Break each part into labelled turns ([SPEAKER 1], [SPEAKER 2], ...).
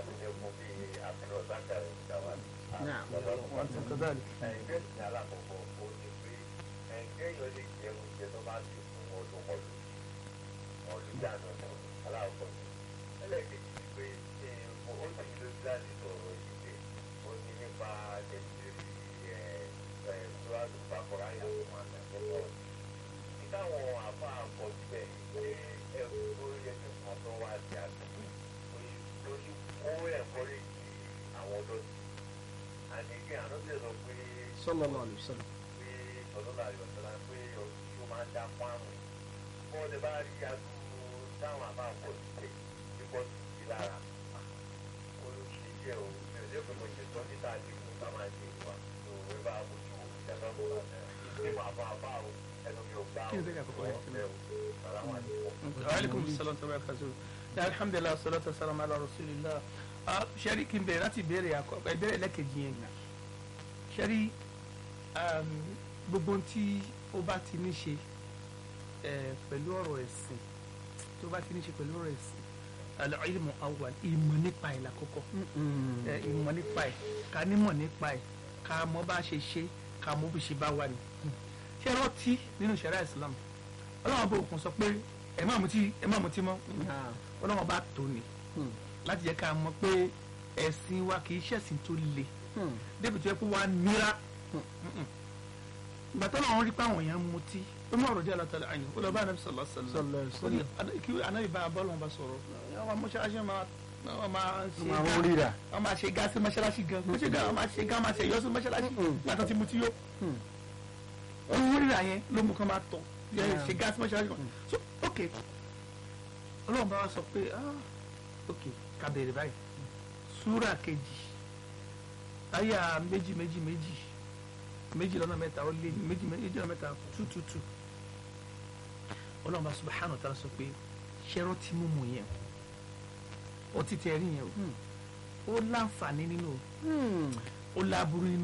[SPEAKER 1] láti ní fún bí àfihàn sákàrẹ ìjàmbá.
[SPEAKER 2] Naam.
[SPEAKER 3] wọ́n ti kọ́ dáàlì.
[SPEAKER 1] ẹgbẹ́ ìsìn alákọ̀ọ́kọ́ ó ní pé ẹgbẹ́ yóò lè jẹ oúnjẹ tó bá ti fún ọdún ọdún ọdún jáde ọdún aláwọ̀ ẹlẹ́ẹ̀kejì ni pé ó sì ló dáàlì sọ̀rọ̀ yìí pé ó ní nípa jẹjẹrẹ ẹ̀ ẹ̀ tó wà ló bá kọ́ra yàtọ̀ máa ń tẹ̀sán táwọn àfa àpọ̀ síbẹ̀ pé ẹrù tó yẹ kí nǹkan tó wá sí àtúntò lórí kó ẹ̀kọ́ lè di àwọn ọ̀dọ́ sí. àdéhùn àná sì sọ pé
[SPEAKER 2] sallallahu alaihi wasallam.
[SPEAKER 1] pé ọ̀dọ́là àyọ̀sọ́lá pé ó máa ń dá fáàmù. bó o lè bá rí adúgbò táwọn àfa àpọ̀ síbẹ̀ tí kò sí sí lára. ó ló ṣe díẹ̀ o mi ò lè pé mo ṣe tọ́ níta àdéhùn ká máa ṣe ìwà tó wẹ́ bá a bójú ìjàmbá bó bá ẹ̀ ẹ̀ àfa àfa o ẹnu mi ò gbá
[SPEAKER 3] Kí ni bẹ́ẹ̀ àkọ́kọ́ yẹn?
[SPEAKER 1] o.
[SPEAKER 3] aleykum salaam wa rahmatulah alhamdulilah salatu wa salam ala rasulillah ah sẹ́rí kí n bẹ̀rẹ̀ láti béèrè àkọ́kọ́ ìbéèrè lẹ́kẹ̀jì yẹn gbà sẹ́rí gbogbo tí ó bá ti ní ṣe eh, pẹ̀lú ọ̀rọ̀ ẹ̀sìn tó bá ti ní ṣe pẹ̀lú ọ̀rọ̀ ẹ̀sìn al-ilmu awwal ìmọ̀ nípa ẹ̀ lákọ́kọ́ ẹ, ìmọ̀ nípa ẹ̀ ká nímọ̀ nípa ẹ̀ ká mọ̀ bá ṣe ṣe ká mọ̀ bí ṣe bá wà ní. ṣé ẹ rántí nínú ṣẹ̀ríà Islam ọlọ́wọ́n bó kún sọ pé ẹ má mutí ẹ má mutí mọ́ ọlọ́wọ́n bá tó ni láti jẹ́ ká mọ̀ pé ẹ̀sìn wa kì í ṣẹ̀sìn tó le débi tó yẹ kó wá nira ìgbà tó lọ́wọ́ rí pé àwọn èèyàn mutí ó ní ọ̀rọ̀ díẹ̀ lọ́tọ̀ọ̀lá àyìn ó lọ bá anabi sallallahu alaihi wasallam
[SPEAKER 2] Sallallahu alaihi
[SPEAKER 3] ó ní ana- kí anabi bá bọ́ọ̀lù wọn bá sọ̀rọ̀ àwọn mọ́ṣáláṣí máa wọ́n máa ṣe
[SPEAKER 2] máa
[SPEAKER 3] gá-
[SPEAKER 2] ń rírà.
[SPEAKER 3] wọ́n máa ṣe gá sí mọ́ṣáláṣí gan wọ́n ṣe gá wọ́n máa ṣe gá máa ṣe yọ sí mọ́ṣáláṣí látọ̀ tí mutí yó ohun rírà yẹn ló mú kán máa tọ̀ yẹ
[SPEAKER 2] Yeah.
[SPEAKER 3] ṣe gá sí mọ́ṣáláṣí kan so ok ọlọ́run bá wa sọ pé ah ok ká bẹ̀rẹ̀ báyìí súrà kejì àyà méjì méjì méjì méjì lọ́nà mẹ́ta ó lé ní méjì méjì lọ́nà mẹ́ta two two two ọlọ́run bá subhanahu wa ta'ala sọ pé ṣẹ́rọ́ tí mú mu yẹn ó ti tẹ̀ rí yẹn o ó láǹfààní nínú o ó láburú nínú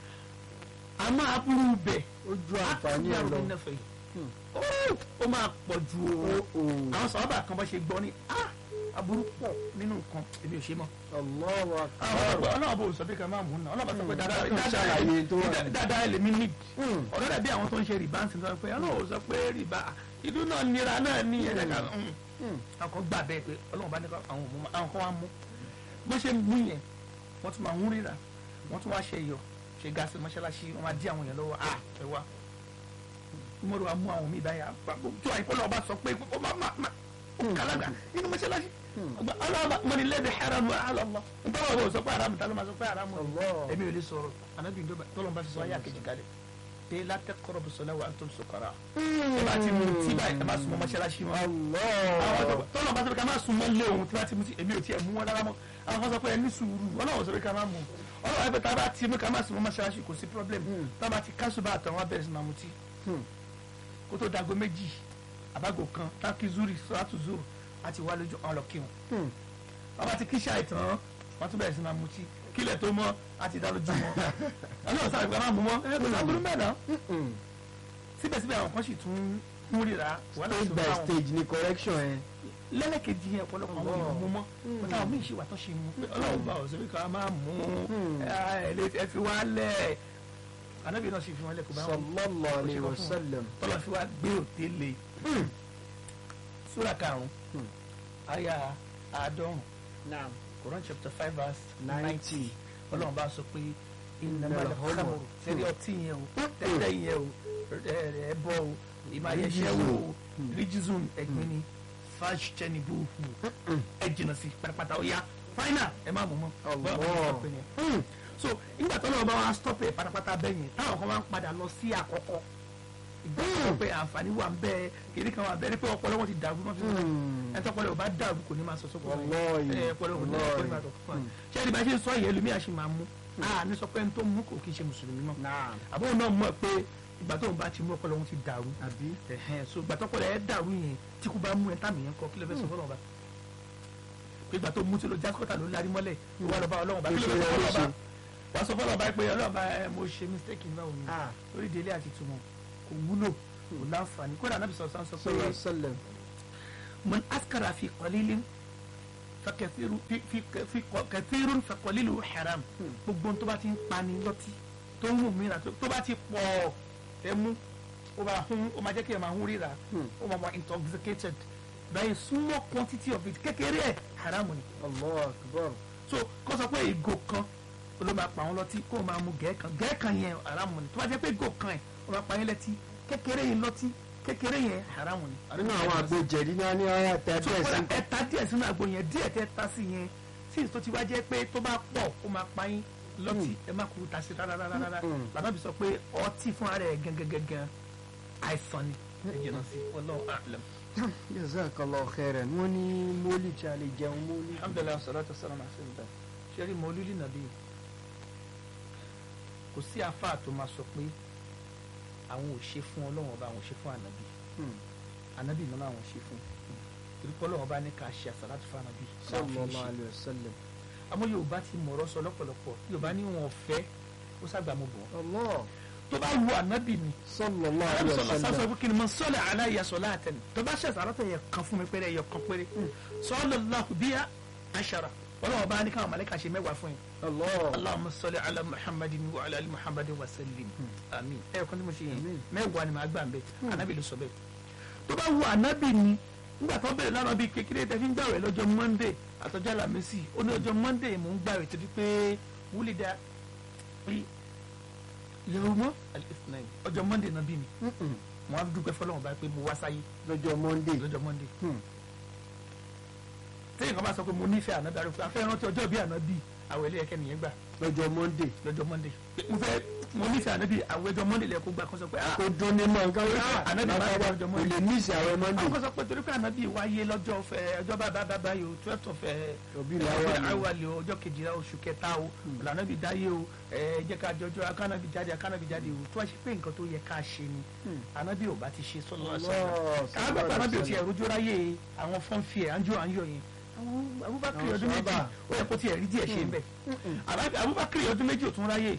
[SPEAKER 3] àmọ́ aburú bẹ̀
[SPEAKER 2] ó ju àǹfààní ẹ lọ.
[SPEAKER 3] nẹ́fẹ̀ẹ́ yìí ó ó máa pọ̀ ju o àwọn sọ̀rọ̀ kan bá ṣe gbọ́ ni ah aburú pọ̀ nínú nǹkan èmi ò ṣe mọ́
[SPEAKER 2] Allahu
[SPEAKER 3] àwọn
[SPEAKER 2] akbar.
[SPEAKER 3] ọlọ́pàá ọlọ́pàá bò sọ pé ká máa mú un náà ọlọ́pàá sọ pé dáadáa
[SPEAKER 2] Ó ṣàlàyé tó wà ní.
[SPEAKER 3] dáadáa dáadáa lèmi ní
[SPEAKER 2] Hmm.
[SPEAKER 3] ọ̀rọ̀ dàbí àwọn tó ń ṣe rìbá ń sin sọ pé ọlọ́pàá sọ pé rìbá ìlú náà nira náà ní ẹ̀dá kan
[SPEAKER 2] Hmm.
[SPEAKER 3] àwọn kan gbà bẹ́ẹ̀ pé ọlọ́pàá bá ní ká àwọn òmùmá àwọn kan wá mú bó ṣe mú yẹn wọ́n tún máa ń ríra wọ́n tún wá ṣe iyọ̀ ṣe gáàsì mọ́ṣáláṣí wọ́n máa dí àwọn èèyàn lọ́wọ́ ah ẹ wá mọ́rọ̀ wa mú àwọn míì báyà tó àìkọ́ lọ́wọ́ bá sọ pé ó máa máa máa kàlágbà nínú mọ́ṣáláṣí ọgbà ọlọ́wọ́ mọ́ni lẹ́bi haram alọ́lọ́ nítorí àwọn ò sọ pé haram ta ló máa sọ pé haram ni
[SPEAKER 2] Allah.
[SPEAKER 3] èmi ò lè sọ̀rọ̀ anabi ndóba tọ́lọ́n bá fi sọ ayé àkejì kalẹ̀ pé látẹ́ kọ́rọ̀ bùsọ̀lá wa tó sọ̀kọ́ra ẹ bá ti mú tí báyìí ẹ má sùn mọ́ mọ́ṣáláṣí mọ́
[SPEAKER 2] Allah.
[SPEAKER 3] tọ́lọ̀ bá sọ pé ká má sùn mọ́ lé òun tí wọ́n ti mú sí èmi ò tiẹ̀ mú wọn rárá mọ́ àwọn kan sọ pé ẹ ní sùúrù ọlọ́wọ́ sọ pé ká má mú ọlọ́wọ́ ẹgbẹ́ tá a bá ti mú ká má sùn mọ́ mọ́ṣáláṣí kò sí problem tá a bá ti kásù bá àtàwọn abẹ́rẹ́ sí máa mutí
[SPEAKER 2] Hmm.
[SPEAKER 3] kó tó dago méjì àbágo kan táàkì zuri sọ́tù zuru àti wà lójú ọ̀rọ̀ kí wọn
[SPEAKER 2] Hmm.
[SPEAKER 3] wọ́n bá ti kí ṣáà ìtàn wọ́n tún bẹ̀rẹ̀ sí máa mutí kílẹ̀ tó mọ́ àti dá lójú mọ́ ọlọ́wọ́ sáré pé ká má mú mọ́ ẹ kò sábúrú mẹ́ẹ̀ná
[SPEAKER 2] Hmm.
[SPEAKER 3] síbẹ̀síbẹ̀ àwọn kan sì tún ń ríra wàhálà
[SPEAKER 2] stage
[SPEAKER 3] tó
[SPEAKER 2] by
[SPEAKER 3] bá wọn
[SPEAKER 2] stage ni correction ẹ.
[SPEAKER 3] lẹ́lẹ́kejì yẹn ọ̀pọ̀lọpọ̀ àwọn èèyàn mú mọ́ bàtà àwọn míì ṣe wà tó ṣe mú pé ọlọ́run bá ọ̀sẹ̀ wípé ká máa mú ẹ lè ẹ fi wá lẹ̀ ànábì náà sì fi wọn lẹ̀ kó bá wọn
[SPEAKER 2] sallallahu alayhi wa sallam.
[SPEAKER 3] tọ́lọ́ fi wá gbé òté lé súrà karùn-ún àyà àádọ́rùn
[SPEAKER 2] naam.
[SPEAKER 3] Quran chapter five verse
[SPEAKER 2] ninety.
[SPEAKER 3] ninety ọlọ́run bá sọ pé
[SPEAKER 2] Innamal
[SPEAKER 3] ìnàmọ́lẹ̀
[SPEAKER 2] khamru.
[SPEAKER 3] khamru sẹ́rí ọtí yẹn o tẹ́tẹ́ yẹn o ẹ bọ́ o ìmáyẹsẹ́ wo rijizun ẹ̀gbin ni fàṣtẹ́nibúhù ẹ jìnnà sí pátápátá ó yá fáínà ẹ má mú mọ́
[SPEAKER 2] Allah.
[SPEAKER 3] bọ́ọ̀ bá stop yẹn. Hmm. so nígbà tó lọ́wọ́ bá wa stop ẹ̀ pátápátá bẹ́yẹn táwọn kan máa ń padà lọ sí àkọ́kọ́ ìgbà tó sọ pé àǹfààní wà ń bẹ́ẹ̀ kìnní kan wà bẹ́ẹ̀ ni pé ọpọlọ wọn ti dàrú náà fi sọ
[SPEAKER 2] Hmm.
[SPEAKER 3] ẹ tọpọlọ ò bá dàrú kò ní máa sọ sókò
[SPEAKER 2] Wallahi.
[SPEAKER 3] ẹ ọpọlọ ò ní
[SPEAKER 2] Wallahi.
[SPEAKER 3] ọpọlọ máa dọ̀kọ̀ fún wa ṣé ẹni bá ṣe ń sọ yẹn lómi àṣì máa mú a ní sọ pé ẹni tó mú kò kí ń ṣe mùsùlùmí mọ́
[SPEAKER 2] naam.
[SPEAKER 3] àbúrò náà mọ̀ pé ìgbà tó ń bá ti mú ọpọlọ wọn ti dàrú
[SPEAKER 2] àbí.
[SPEAKER 3] ẹ̀hẹ́n so ìgbà tọpọlọ ẹ dàrú yẹn tí kò bá mú ẹ tàmì yẹn kọ kí ló fẹ́ sọ fọlọ́ ọba pé ìgbà tó mú tí ló jákòtà ló lárí mọ́lẹ̀ wà lọ́ba ọlọ́run bá kí ló fẹ́ sọ fọlọ́ ọba wàá sọ fọlọ́ ọba pé ọlọ́run bá ẹ mo ṣe mistake nígbà wo ni
[SPEAKER 2] Ah.
[SPEAKER 3] lórí délé àti túmọ̀ kò wúlò kò láǹfààní kódà anábì sọ̀rọ̀ sáà sọ pé
[SPEAKER 2] sallallahu alayhi wa sallam.
[SPEAKER 3] من أسكر في قليل fakẹsirun fi fi fi kẹsirun fakọlilu haram gbogbo ohun tó bá ti ń pani lọ́tí tó ń mú mi rà tó bá ti pọ̀ ẹ mú ó máa hún ó máa jẹ́ kí ẹ máa hún ríra ó máa wà intoxicated báyìí small quantity of it kékeré ẹ̀ haram ni
[SPEAKER 2] Allahu akbar.
[SPEAKER 3] so kó sọ pé ìgò kan ló máa pa wọn lọ́tí kó o máa mu gẹ̀ẹ́kan gẹ̀ẹ́kan yẹn haramu ni tó bá jẹ́ pé ìgò kan ẹ̀ ó máa pa yín lẹ́tí kékeré yẹn lọ́tí kékeré yẹn haramu ni.
[SPEAKER 2] nínú àwọn àgbo jẹ̀dí náà ní ọ̀rá tẹ
[SPEAKER 3] tó
[SPEAKER 2] bẹ́ẹ̀ sí.
[SPEAKER 3] kọ́ra ẹ ta díẹ̀ sínú àgbo yẹn díẹ̀ tẹ́ ta sí yẹn sí tó ti wá jẹ́ pé tó bá pọ̀ ó máa pa yín lọ́tí ẹ má kúrú ta sí rárá rárá rárá
[SPEAKER 2] Mm.
[SPEAKER 3] bàbá mi sọ pé ọtí fún ara ẹ̀ gangan àìsàn ni ẹ jìnnà sí wallahu a'lam.
[SPEAKER 2] jazakallahu khairan wọ́n ní mólì tí a lè jẹun mólì.
[SPEAKER 3] alhamdulilayi salatu salam alayhi sẹ́rí mọ́lúlì nàbí kò sí àfáà tó máa sọ pé àwọn ò ṣe fún ọlọ́wọ́n ọba àwọn ò ṣe fún ànábì
[SPEAKER 2] Hmm.
[SPEAKER 3] ànábì náà àwọn ò ṣe fún torí pé ọlọ́wọ́n ọba ní ká ṣe àsàlátù fún ànábì láàfin
[SPEAKER 2] sallallahu
[SPEAKER 3] ṣe
[SPEAKER 2] alayhi wa sallam.
[SPEAKER 3] àmọ́ yorùbá ti mọ̀rọ̀ sọ lọ́pọ̀lọpọ̀ yorùbá ní wọn fẹ́ ó sàgbà mọ̀ bọ̀
[SPEAKER 2] Allah
[SPEAKER 3] tó bá wu ànábì ni
[SPEAKER 2] sallallahu
[SPEAKER 3] ànábì
[SPEAKER 2] alayhi
[SPEAKER 3] sọlọ
[SPEAKER 2] wa
[SPEAKER 3] sáfẹ́
[SPEAKER 2] sallam.
[SPEAKER 3] fún kí ni mo sọ́lẹ̀ aláìyá sọ́lá àtẹnu tó bá ṣẹ̀ṣẹ̀ àrọ́tẹ̀ yẹ kan fún mi péré yẹ kan péré sọ́lẹ̀ láhùn bíyà àṣàrà ọlọ́wọ́n ọba ní káwọn mọ̀lẹ́kà ṣe mẹ́wàá fún yín
[SPEAKER 2] Allah.
[SPEAKER 3] اللهم صل على محمد وعلى ال محمد وسلم àmín ẹ kọ́ ni mo ṣe yẹn
[SPEAKER 2] Àmín.
[SPEAKER 3] mẹ́wàá ni màá gbà ń bẹ ànábì ló sọ bẹ́ẹ̀ tó bá wu ànábì ni nígbà tó bẹ̀rẹ̀ lánàá bíi kékeré tẹ́ fi ń gbàwẹ̀ lọ́jọ́ monday àtọ́jọ́ alámísì ó ní ọjọ́ monday mò ń gbàwẹ̀ torí pé wúlídà yorùmọ́ al-ithnain ọjọ́ monday náà bí mi
[SPEAKER 2] Mm-mm.
[SPEAKER 3] mo á dúpẹ́ fọlọ́wọ́n báyìí pé mo wá sáyé
[SPEAKER 2] lọ́jọ́ monday.
[SPEAKER 3] lọ́jọ́ monday
[SPEAKER 2] Hmm.
[SPEAKER 3] téèyàn kan bá sọ pé mo nífẹ̀ẹ́ ànábì àrùn afẹ́ rántí ọjọ́ bí ànábì àwẹ̀ ilé ẹ̀kẹ́ nìyẹn gbà
[SPEAKER 2] lọ́jọ́ monday.
[SPEAKER 3] lọ́jọ́ monday mo fẹ́ mo nífẹ̀ẹ́ ànábì àwọn ẹjọ́ monday lẹ kó gbà kó sọ pé ah
[SPEAKER 2] kó dún ní mọ̀ nǹkan wípé
[SPEAKER 3] Ànábì máa ń wá ọjọ́
[SPEAKER 2] kò
[SPEAKER 3] Monday.
[SPEAKER 2] lè ní ìsìn àwọn monday.
[SPEAKER 3] àwọn kan sọ pé torí pé ànábì wáyé lọ́jọ́ fẹ́ ọjọ́ bá bá bá bá yìí o twelve of
[SPEAKER 2] Rabiul Awwal.
[SPEAKER 3] awali o ọjọ́ kejìlá oṣù kẹta o ànábì dáyé o ẹ jẹ́ ká jọjọ́ akánábì jáde akánábì jáde o tó wá ṣe pé nǹkan tó yẹ ká ṣe ni ànábì ò bá ti ṣe sọ́lọ́
[SPEAKER 2] Allah,
[SPEAKER 3] káàgbà pé ànábì ò tiẹ̀ rojú ráyè àwọn fọ́nfì ẹ̀ àńjọ àńjọ yẹn àwọn Abubakar
[SPEAKER 2] Àwọn
[SPEAKER 3] ọdún méjì
[SPEAKER 2] sàhábà.
[SPEAKER 3] ó yẹ kó tiẹ̀ rí díẹ̀ ṣe ń bẹ̀ Abubakar ọdún méjì ò tún ráyè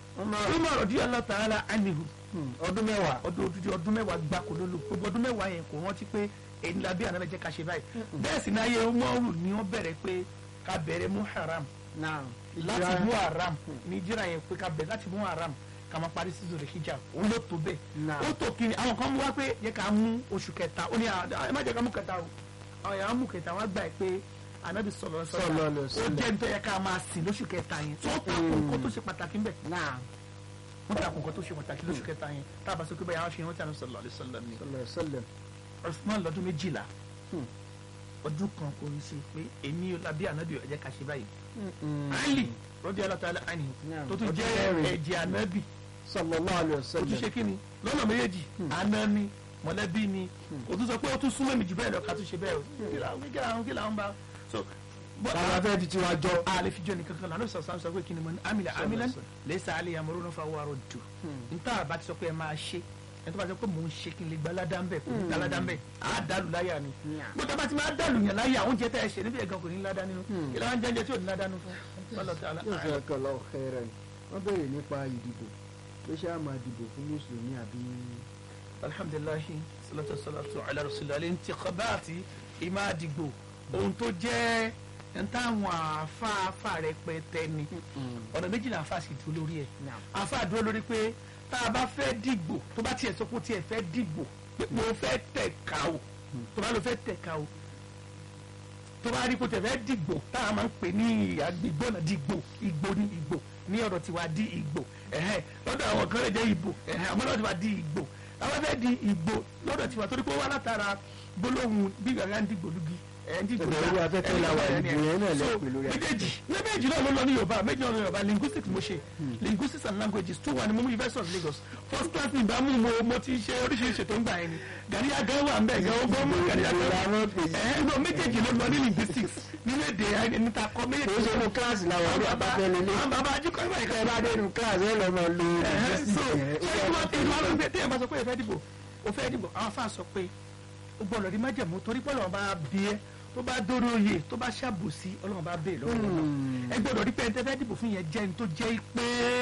[SPEAKER 3] Umar radiyallahu ta'ala anhu
[SPEAKER 2] Hmm, ọdún mẹ́wàá.
[SPEAKER 3] ọdún odidi ọdún mẹ́wàá gbáko ló lò gbogbo ọdún mẹ́wàá yẹn kò rántí pé èyí la bí àná jẹ́ ká ṣe báyìí bẹ́ẹ̀ sì ní ayé umaru ni wọ́n bẹ̀rẹ̀ pé ká bẹ̀rẹ̀ mú haram
[SPEAKER 2] náà
[SPEAKER 3] láti mú haram ní jíra yẹn pé ká bẹ̀rẹ̀ láti mú haram ká máa parí sí zoro hijab òun ló tó bẹ́ẹ̀
[SPEAKER 2] Náà.
[SPEAKER 3] ó tó kiri àwọn kan mú wá pé yẹ ká mú oṣù kẹta ó ní à- ẹ má jẹ́ ká mú kẹta o àwọn yàrá mú kẹta wọ́n gbà pé anabi sọlọ
[SPEAKER 2] Sallallahu alaihi
[SPEAKER 3] ó
[SPEAKER 2] wasallam.
[SPEAKER 3] jẹ́ nítorí yẹ ká máa sìn lóṣù kẹta yẹn tó takò nǹkan tó ṣe pàtàkì ń bẹ̀
[SPEAKER 2] náà
[SPEAKER 3] wọ́n takò nǹkan tó ṣe pàtàkì lóṣù kẹta yẹn tá a bá sọ pé báyà wọ́n fi hàn tí a ní sọlọ alẹ́ sọlọ ni
[SPEAKER 2] sallallahu alaihi wasallam.
[SPEAKER 3] Usman lọ́dún méjìlá
[SPEAKER 2] Hmm.
[SPEAKER 3] ọdún kan kò ní sí pé èmi làbí ànábì ó jẹ́ ká ṣe báyìí
[SPEAKER 2] Mm-mm.
[SPEAKER 3] Ali radiyallahu ta'ala anhu
[SPEAKER 2] Naam.
[SPEAKER 3] tó tún
[SPEAKER 2] Ọdún
[SPEAKER 3] jẹ́
[SPEAKER 2] mẹ́rin.
[SPEAKER 3] ẹ̀jẹ̀ ànábì
[SPEAKER 2] sallallahu alaihi
[SPEAKER 3] ó tún
[SPEAKER 2] wasallam.
[SPEAKER 3] ṣe kí ni lọ́nà méjèèjì àná ni mọ̀lẹ́bí ni kò tún sọ pé ó tún súnmọ́ mi jù bẹ́ẹ̀ lọ ká tún ṣe bẹ́ẹ̀ o kí làwọn kí làwọn kí làwọn bá so bọ́-
[SPEAKER 2] bàbá fẹ́ fi tiwa jọ.
[SPEAKER 3] ale fi jọ nìkan kan lànà sọ sọ pé kí ni mo ní amila amilan lẹ́sà alẹ́ yamuru náà fa wàrọ̀ dù níta bá ti sọ pé ẹ máa ṣe ẹ tó bá sọ pé mò ń ṣe kí n lè gba aládá ń bẹ̀ kò ní gba aládá ń bẹ̀ á dàlù láyà ni gbọ́dọ̀ bá ti máa dàlù yàn láyà oúnjẹ tẹ́ ẹ ṣe níbi ẹ̀gàn kò ní ládá nínú kí làwọn jẹ́njẹ́ tí ò ní ládá nínú fún ọlọ́tà alá.
[SPEAKER 2] jazakallahu khairan. wọ́n béèrè nípa ìdìbò pé ṣé a máa dìbò fún mùsùlùmí àbí.
[SPEAKER 3] alhamdulilayi salatu salatu ala rasulillah intikhabati ìmá àdìgbò ohun tó jẹ́ ń táwọn àfáàfáà rẹpẹtẹ ni ọ̀nà méjì náà àfáà sì dúró lórí ẹ̀ àfáà dúró lórí pé tá a bá fẹ́ dìgbò tó bá tiẹ̀ sọ pé ó tiẹ̀ fẹ́ dìgbò pé mo fẹ́ tẹ̀ka o tó bá lọ fẹ́ tẹ̀ka o tó bá rí kó tẹ̀ fẹ́ dìgbò tá a máa ń pè ní àgbègbè ọ̀nà dìgbò ìgbò ní ìgbò ní ọ̀dọ̀ tiwa di ìgbò ẹ̀hẹ́ lọ́dọ̀ àwọn kan lè jẹ́ ìgbò ẹ̀hẹ́ àmọ́ lọ́dọ̀ tiwa di ìgbò àwọn fẹ́ di ìgbò lọ́dọ̀ tiwa torí pé ó wá látara gbólóhùn bí gàgà ń dìgbò lùgì ẹ̀ ń dìgbò
[SPEAKER 2] Ẹ̀bẹ̀ orí afẹ́fẹ́ la wà, ìgbò yẹn náà lẹ pè lórí afẹ́fẹ́.
[SPEAKER 3] méjèèjì méjèèjì náà ló lọ ní yorùbá méjì náà ló lọ yorùbá linguistics mo ṣe linguistics and languages two one ni mo mú university of lagos first class ní ìbámu mo mo ti ṣe oríṣiríṣi tó ń gbà yẹn ni gàrí àgẹ́ wà ń bẹ̀ gan ọgbọ́n mú gàrí àgẹ́
[SPEAKER 2] Ìgbò
[SPEAKER 3] wà
[SPEAKER 2] làwọn pè é.
[SPEAKER 3] ẹ̀ ẹ̀ lọ méjèèjì ló lọ ní linguistics nínú èdè níta kọ
[SPEAKER 2] kò
[SPEAKER 3] méjèèjì
[SPEAKER 2] ṣe inú kíláàsì làwọn ọdún àbáfẹ́ lélẹ̀.
[SPEAKER 3] àwọn bàbá ajíkọ̀ ìwà ìkọ̀
[SPEAKER 2] ẹ bá dé inú kíláàsì ẹ lọ́ọ́ máa lo
[SPEAKER 3] Ẹ̀hẹ́, so
[SPEAKER 2] linguistics
[SPEAKER 3] ṣé
[SPEAKER 2] yẹn.
[SPEAKER 3] ìwọ tí ìwọ ló ń gbé tí ẹ bá sọ pé ẹ fẹ́ dìbò o fẹ́ dìbò àwọn afáà sọ pé o gbọ́dọ̀ rí májẹ̀mú torí pé Ọlọ́run bá bí ẹ tó bá dórí oyè tó bá ṣàbòsí Ọlọ́run bá bèè lọ́wọ́
[SPEAKER 2] Hmm.
[SPEAKER 3] ẹ gbọ́dọ̀ rí pé ẹ fẹ́ dìbò fún yẹn jẹ́ ní tó jẹ́ pé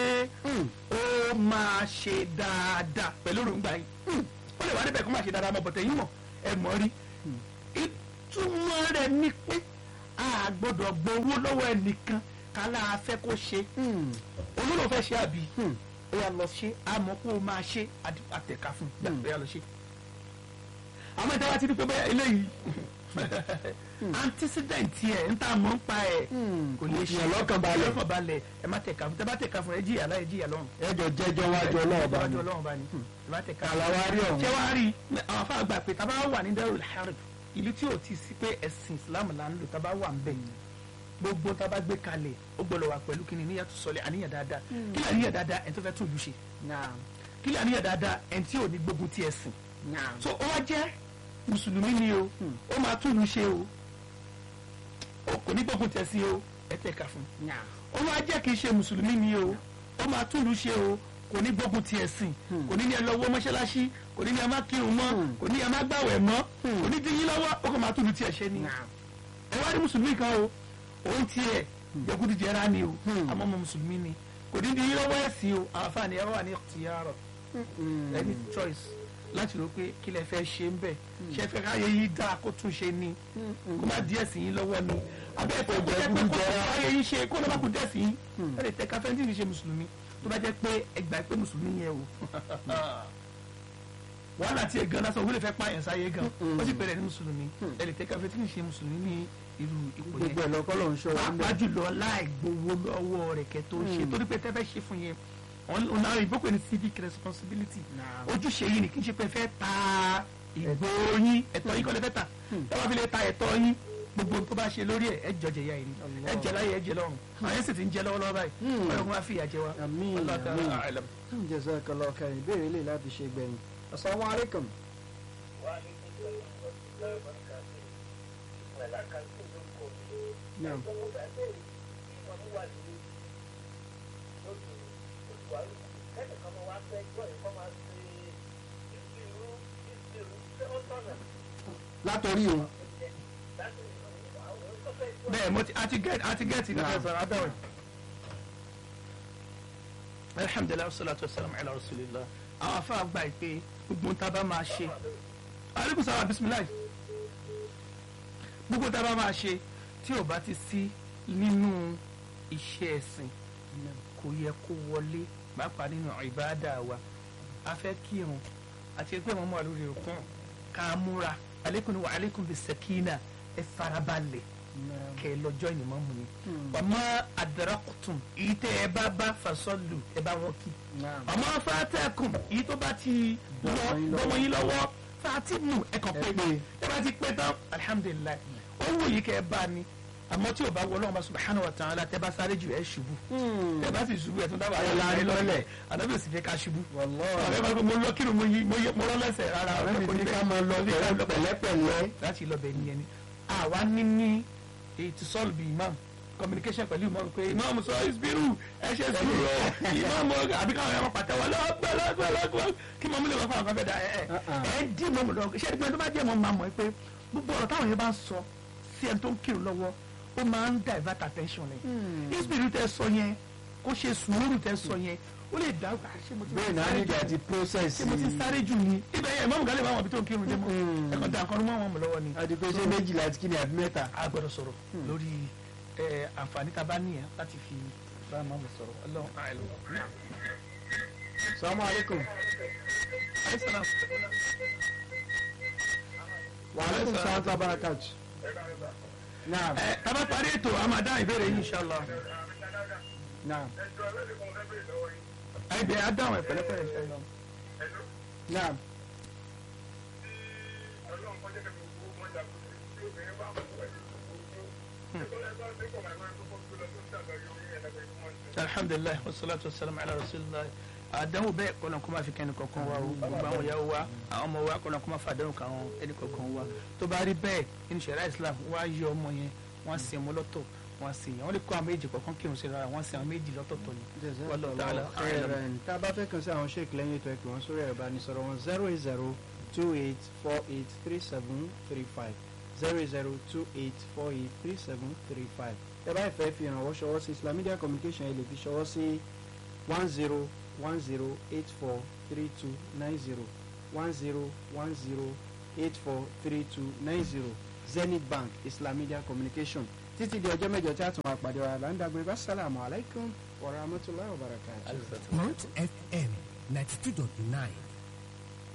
[SPEAKER 3] ó máa ṣe dáadáa pẹ̀lú òrùngbà yìí ó lè wá níbẹ̀ kó máa ṣe dáadáa mọ́ bọ̀tẹ̀ yín mọ̀ ẹ mọ̀ rí ìtumọ̀ rẹ̀ ni pé a gbọ́dọ̀ gbowó lọ́wọ́ ẹnìkan kálá a fẹ́ kó ṣe
[SPEAKER 2] Hmm.
[SPEAKER 3] olóòlò fẹ́ ṣe àbí
[SPEAKER 2] Hmm.
[SPEAKER 3] ó yà lọ ṣe àmọ́ kó o máa ṣe àdì- àtẹ̀ka fún un
[SPEAKER 2] Hmm.
[SPEAKER 3] ó yà lọ ṣe. àmọ́ ìta wa ti rí pé bẹ́ẹ̀ eléyìí antecedent yẹ n ta mọ̀ ń pa ẹ̀
[SPEAKER 2] Hmm.
[SPEAKER 3] kò lè ṣe
[SPEAKER 2] Ìyàn lọ́kàn balẹ̀.
[SPEAKER 3] lọ́kàn balẹ̀ ẹ má tẹ̀ka fún tẹ́ bá tẹ̀ka fún ẹ jìyà láyé jìyà lọ́run.
[SPEAKER 2] ẹjọ jẹjọ wájú ọlọ́ọ̀bá
[SPEAKER 3] wájú
[SPEAKER 2] ni
[SPEAKER 3] ọlọ́run bá ní ẹ má tẹ̀ka
[SPEAKER 2] Kàlà wá rí ọ̀hún.
[SPEAKER 3] ṣé wàá rí àwọn afá àgbà pé tábà wà ní Darul Harb ìlú tí ò ti sí pé ẹ̀sìn Islam là ń lò tábà wà ń bẹ̀ gbogbo tábà gbé kalẹ̀ ó gbọ́dọ̀ wà pẹ̀lú kíni níyàtú sọlẹ̀ àníyàn dáadáa kí ni àníyàn dáadáa ẹni tó fẹ́ tún ìlú ṣe
[SPEAKER 2] naam
[SPEAKER 3] kí ni àníyàn dáadáa ẹni tí ò ní gbógun ti ẹ̀sìn
[SPEAKER 2] naam
[SPEAKER 3] so ó wá jẹ́ mùsùlùmí ni o ó máa tún ìlú ṣe o ó kò ní gbógun ti ẹ̀sìn o ẹ tẹ̀ka fún un
[SPEAKER 2] naam
[SPEAKER 3] ó wá jẹ́ kí n ṣe mùsùlùmí ni o ó máa túlù ṣe o kò ní gbógun ti ẹ̀sìn kò ní ní ẹ lọ́wọ́ mọ́ṣáláṣí kò ní ní ẹ má kírun mọ́ kò ní ẹ má gbàwẹ̀ mọ́ kò ní dín yín lọ́wọ́ ó kò máa túlù tiẹ̀ ṣe ni
[SPEAKER 2] naam
[SPEAKER 3] ẹ wá rí mùsùlùmí kan o òun tiẹ̀ jẹkúdú jẹra ni o àmọ́ ọmọ mùsùlùmí ni kò ní dín yín lọ́wọ́ ẹ̀sìn o àwọn afáàní ẹ wà ní tìyàrọ̀ ẹni choice láti rò pé kí lẹ fẹ́ ṣe ń bẹ̀ ṣe fẹ́ káyé yìí dáa kó tún ṣe ni kó má díẹ̀ sí yín lọ́wọ́ ni abẹ́ ẹ̀fọ́ jẹ́ pé kó káyé yìí ṣe kó lọ́ba kó díẹ̀ sí yín ẹ lè tẹ káfẹ́ntì ní ṣe mùsùlùmí tó bá jẹ́ pé ẹgbàá pé mùsùlùmí yẹn o wàhálà tí ẹ gan lásán òwúlẹ̀ fẹ́ pààyàn sáyé gan ó sì pẹ̀lẹ́ ní mùsùlùmí ẹ lè tẹ káfẹ́ntì ní ṣe mùsùlùmí ní irú ipò yẹn
[SPEAKER 2] gbogbo ẹ̀ lọ́kọ́ ló ń ṣọ́ wa ń
[SPEAKER 3] pàápàá
[SPEAKER 2] bẹ̀
[SPEAKER 3] jùlọ láì gbowó lọ́wọ́ rẹ̀ kẹ́ tó ṣe torí pé tẹ́fẹ́ ṣe fún yẹn ọ̀nà ìbókò ní civic responsibility
[SPEAKER 2] Naam.
[SPEAKER 3] ojúṣe yìí ni kì í ṣe pé fẹ́ ta ìbò yín ẹ̀tọ́ yín kọ́ lè fẹ́ ta ẹ wá fi lè ta ẹ̀tọ́ yín gbogbo tó bá ṣe lórí ẹ̀ ẹ jọjẹ ya yìí ẹ jẹ láyé ẹ jẹ lọ́run àwọn yẹn sì ti ń jẹ lọ́wọ́lọ́wọ́ báyìí
[SPEAKER 2] Hmm.
[SPEAKER 3] ọlọ́run wá fìyà jẹ wa
[SPEAKER 2] Àmín,
[SPEAKER 3] Wallahu ta'ala
[SPEAKER 2] àmín.
[SPEAKER 3] a'lam.
[SPEAKER 2] jazakallahu khairan ìbéèrè lè láti ṣe gbẹ̀yìn assalamu alaikum naam látọrí o
[SPEAKER 3] bẹ́ẹ̀ mo ti àti gẹ́ẹ̀tì àti gẹ́ẹ̀tì ní
[SPEAKER 2] Naam.
[SPEAKER 3] fẹ́ sọ̀rọ̀ adáwọ̀ alhamdulilayi salatu wasalam ala rasulillah àwọn afa gba ìpè gbogbo tá a bá máa ṣe aleykum salaam bisimilayi gbogbo tá a bá máa ṣe tí ò bá ti sí nínú iṣẹ́ ẹ̀sìn kò yẹ kó wọlé pàápàá nínú ìbáàdà wa a fẹ́ kírun àti pé mo mọ̀ lórí òkun ká múra aleykum wa aleykum bisakina ẹ farabalẹ̀ kẹ lọ́jọ́ ìnìmọ̀ mu ni ọmọ adarakutun èyí tẹ ẹ bá bá fasọlù ẹ bá wọn kí
[SPEAKER 2] naam
[SPEAKER 3] ọmọ fatẹkùn èyí tó bá ti lọ
[SPEAKER 2] Bọ́mọ yín lọ́wọ́.
[SPEAKER 3] bọ́mọ yín lọ́wọ́ fatimu ẹ kàn pé
[SPEAKER 2] Ẹ pé.
[SPEAKER 3] ẹ bá ti pé tán alihamudulilayi ó wù yìí kẹ ẹ bá ni àmọ́ tí o bá wọlé ọmọ subahana wa ta'ala tẹ bá sáré jù ẹ ṣubú tẹ bá sì ṣubú ẹ tún dábàá
[SPEAKER 2] Ẹ la
[SPEAKER 3] ẹ
[SPEAKER 2] lọ́lẹ̀.
[SPEAKER 3] lọ́lẹ̀ ànábì ò sì fẹ́ ká ṣubú
[SPEAKER 2] wallahi
[SPEAKER 3] ọ̀rẹ́ bá gbé mo lọ kírun mo yí mo yẹ mo rọ́ lẹ́sẹ̀ rárá
[SPEAKER 2] ọ̀rẹ́ mi ti ní ká máa lọ pẹ̀lẹ́pẹ̀lẹ́
[SPEAKER 3] láti lọ bẹ̀ nìyẹn ni àwa ní ní ètò sọ́ọ̀lù bíi imam communication pẹ̀lú imam pé imam sọ ìsbírù ẹ ṣe sùúrù o imam àbí káwọn ẹ̀rọ pàtẹ́wọ́ lọ́gbẹ́ lọ́gbẹ́ lọ́gbẹ́ kí mọ̀mú lè wọ́n fún àwọn kan fẹ́ da ẹ̀ ẹ̀
[SPEAKER 2] Uh-uh.
[SPEAKER 3] ẹ̀ dín mọ̀mú lọ ṣé ẹni pé tó bá jẹ́ mọ̀ máa mọ̀ pé gbogbo ọ̀rọ̀ táwọn yẹn bá ń sọ sí ẹni tó ń kírun lọ́wọ́ ó máa ń divert attention rẹ̀ ìsbírù tẹ sọ yẹn kó ṣe sùúrù tẹ sọ yẹn ó lè dá ọgbà ṣé mo ti
[SPEAKER 2] bẹ́ẹ̀ náà
[SPEAKER 3] sáré
[SPEAKER 2] nígbà
[SPEAKER 3] jù
[SPEAKER 2] tí process
[SPEAKER 3] ṣé mo ti sáré jù ni ibẹ̀ yẹn mọ̀mú gálẹ̀ máa wọ̀ bí tó ń kírun dé mọ́
[SPEAKER 2] Mm.
[SPEAKER 3] ẹ̀kọ́ da nǹkan mọ́ wọn mọ̀ lọ́wọ́ ni
[SPEAKER 2] àdìpé ṣé méjìlá àti kíni àbí mẹ́ta
[SPEAKER 3] a gbọ́dọ̀ sọ̀rọ̀ lórí ẹ, àǹfààní tá a bá nìyẹn láti fi bá a máa mọ̀ sọ̀rọ̀ Ọlọ́run àìlú.
[SPEAKER 2] salamu alaikum wa alaikum salaam wa barakatuh naam
[SPEAKER 3] ẹ tá a bá parí ètò a máa dá ìbéèrè yín inshallah
[SPEAKER 2] naam
[SPEAKER 3] ẹ bẹ a dáhùn ẹ pẹ̀lẹ́pẹ̀lẹ́ inshallah.
[SPEAKER 2] naam
[SPEAKER 3] alhamdulilayi wasalaatu wasalaamu ala rasulillah àdánwò bẹ́ẹ̀ kọ́nà kó máa fi kẹ́ni kankan wá o gbogbo àwọn ìyàwó wa àwọn ọmọ wa kọ́nà kó máa fa àdánwò kan àwọn ẹni kankan wá tó bá rí bẹ́ẹ̀ nínú ṣẹ̀ríà islam wá yọ ọmọ yẹn wọ́n sin ọmọ lọ́tọ̀ wọ́n sin àwọn lè kó àwọn méjì kọ̀ọ̀kan kírun sí rárá wọ́n sin àwọn méjì lọ́tọ̀ọ̀tọ̀ ni. Wallahu ta'ala
[SPEAKER 2] jazakallahu khairan tá a bá fẹ́ kàn sí àwọn sheik lẹ́yìn ètò ẹ̀kọ́ wọn sórí ẹ̀rọ ìbánisọ̀rọ̀ wọn zero eight zero two eight four eight three seven three five zero eight zero two eight four eight three seven three five ẹ bá ìfẹ́ fi ìrànwọ́ ṣọwọ́ sí Islam Media Communication ẹ lè fi ṣọwọ́ sí one zero one zero eight four three two nine zero one zero one zero eight four three two nine zero Zenith Bank Islam Media Communication títí di ọjọ́ mẹ́jọ tí a tún máa pàdé wa là ń dàgbére bá sálàmù aláìkún wa rahmatulahi wa barakatuh.
[SPEAKER 4] Mount FM 92.9